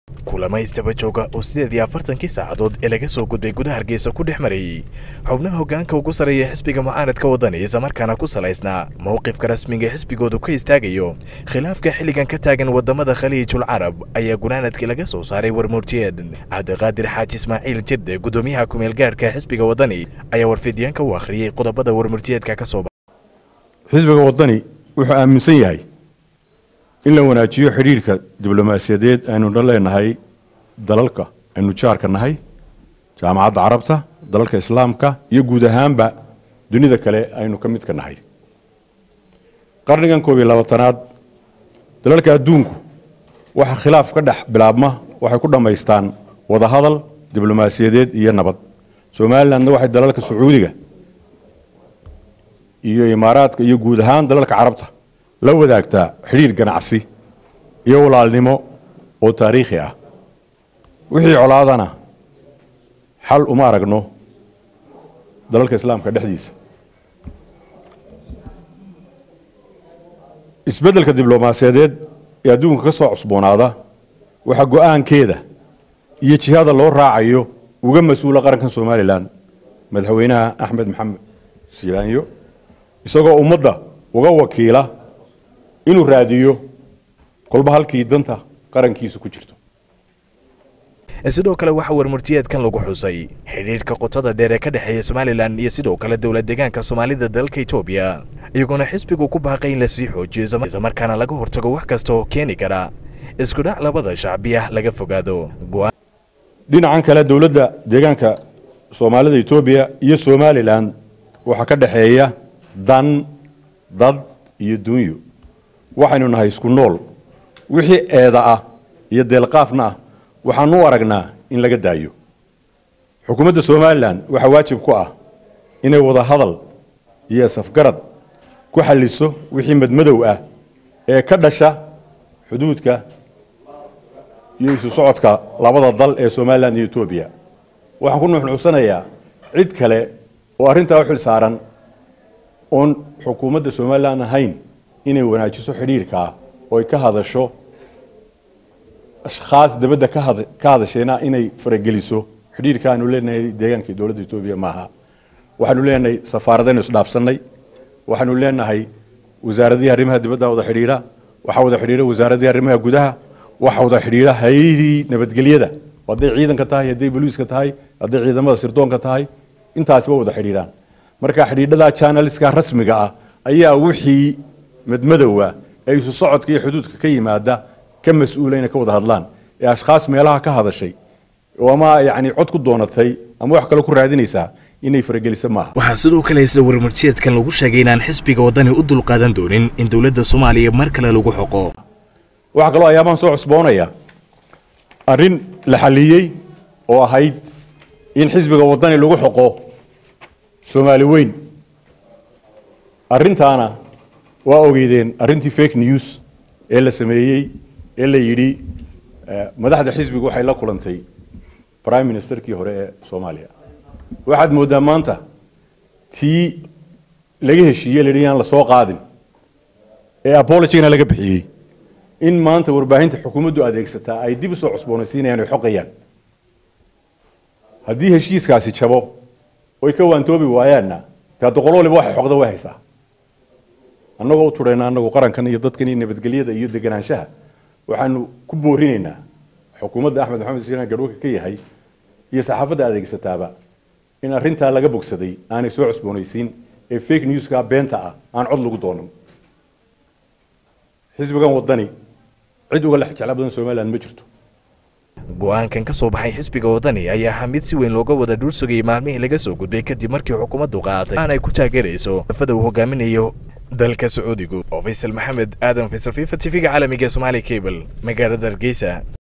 kulama istaba jooga oo sideed iyo afartankii saacadood ee laga soo gudbay gudaha hargeysa ku dhex marayey xubnaha hoggaanka ugu sarreeya xisbiga mucaaradka waddani islamarkaana ku salaysnaa mowqifka rasmiga xisbigoodu ka istaagayo khilaafka xilligan ka taagan waddamada khaliijul carab ayaa gunaanadkii laga soo saaray warmurtiyeed cabdiqaadir xaaji ismaaciil jirde guddoomiyaha kumeel gaadhka xisbiga waddani ayaa warfidyaanka u akhriyey qodobada warmurtiyeedka ka soo xisbiga waddani wuxuu aaminsan yahay in la wanaajiyo xidhiirka diblomaasiyadeed aynu leenahay dalalka aynu jaarka nahay jaamacadda carabta dalalka islaamka iyo guud ahaanba dunida kale aynu ka midka nahay qarnigan koob iyo labaatanaad dalalka adduunku waxa khilaaf ka dhex bilaabma waxay ku dhammaystaan wadahadal diblomaasiyadeed iyo nabad somalilandna waxay dalalka sacuudiga iyo imaaraadka iyo guud ahaan dalalka carabta la wadaagtaa xidhiir ganacsi iyo walaalnimo oo taariikhi ah wixii colaadana xal uma aragno dalalka islaamka dhexdiisa isbeddelka diblomaasiyadeed ee adduunka ka soo cusboonaada waxaa go-aankeeda iyo jihada loo raacayo uga mas-uula qarankan somalilan madaxweynaha axmed maxamed silaanyo isagoo ummadda uga wakiila inuu raadiyo kolba halkii danta qarankiisu ku jirto sidoo kale waxaa warmurtiyeedkan lagu xusay xidhiidhka qotada dheer ee ka dhexeeya somalilan iyo sidoo kale dowlad deegaanka soomaalida dalka etoobiya iyagoona xisbigu ku baaqay in lasii xoojiyo islamarkaana laga hortago wax kasta oo keeni kara iskudhac labada shacbiya laga fogaado dhinacan kale dowladda deegaanka soomaalida etoobiya iyo somalilan waxaa ka dhexeeya dan dad iyo dunyo waxaynu nahay isku nool wixii eeda ah iyo deelqaafna ah waxaanu u aragnaa in laga daayo xukuumadda somalilan waxaa waajib ku ah inay wada hadal iyo safgarad ku xalliso wixii madmadow ah ee ka dhasha xuduudka iyo isu socodka labada dal ee somalilan iyo etoobiya waxaan ku nuxnuxsanayaa cid kale oo arrintaa u xil saaran oon xukuumadda somalilan ahayn inay wanaajiso xidhiirkaa oo ay ka hadasho ashkhaas dabadda ka hadashayna inay farageliso xidhiirka aanu leenahay deegaanka dowladda etoobiya maaha waxaanu leenahay safaaradaynu isdhaafsannay waxaanu leenahay wasaaradihii arrimaha dibadda wada xidhiidha waxaa wada xidhiidha wasaaradihii arrimaha gudaha waxaa wada xidhiidha hay-adii nabadgelyada hadday ciidanka tahay hadday boliiska tahay hadday ciidamada sirdoonka tahay intaasiba wada xidhiidhaan marka xidhiidhada janaliska rasmiga ah ayaa wixii madmadowa ee isu socodka iyo xuduudka ka yimaada ka mas-uula inay ka wada hadlaan ee ashkhaas meelaha ka hadashay oo ama yacni cod ku doonatay ama wax kale ku raadinaysaa inay faragelisa maaha waxaa sidoo kale isla warmurtiyeedkan lagu sheegay inaan xisbiga waddani u dulqaadan doonin in dowladda soomaaliya mar kale lagu xoqo waxaa kaloo ayaabahan soo cusboonaya arrin la xaliyey oo ahayd in xisbiga waddani lagu xoqo soomaali weyn arrintaana waa ogeydeen arrintii fake news ee la sameeyey ee la yidhi madaxda xisbigu waxay la kulantay prime ministerkii hore ee soomaaliya waxaad mooddaa maanta tii laga heshiiyey la yidhi yaan la soo qaadin ee abologigana laga bixiyey in maanta warbaahinta xukuumaddu adeegsataa ay dib u soo cusboonaysiinayaan ay xoqayaan haddii heshiiskaasi jabo oy ka waantoobi waayaanna dee hadda qolo waliba waxay xoqda way haysaa annagoo u tudhayna annagu qarankan iyo dadkan iyo nabadgelyada iyo deganaanshaha waxaanu ku boorinaynaa xukuumadda axmed maxamed silaan garhwaka ka yahay iyo saxaafadda adeegsataaba in arrintaa laga bogsaday aanay soo cusboonaysiin ee fake newska beenta ah aan cod lagu doonan xisbigan waddani cid uga lex jecla badan somaliland ma jirto go-aankan ka soo baxay xisbiga waddani ayaa ahaa mid si weyn looga wada dhul sugayay maalmihii laga soo gudbay kadib markii xukuumaddu qaadatay aan ay ku taageerayso afada uu hogaaminayo dalka sacuudigu oo faysal maxamed aadan faysal fifa tv-ga caalamiga somaali cable magaalada hargeysa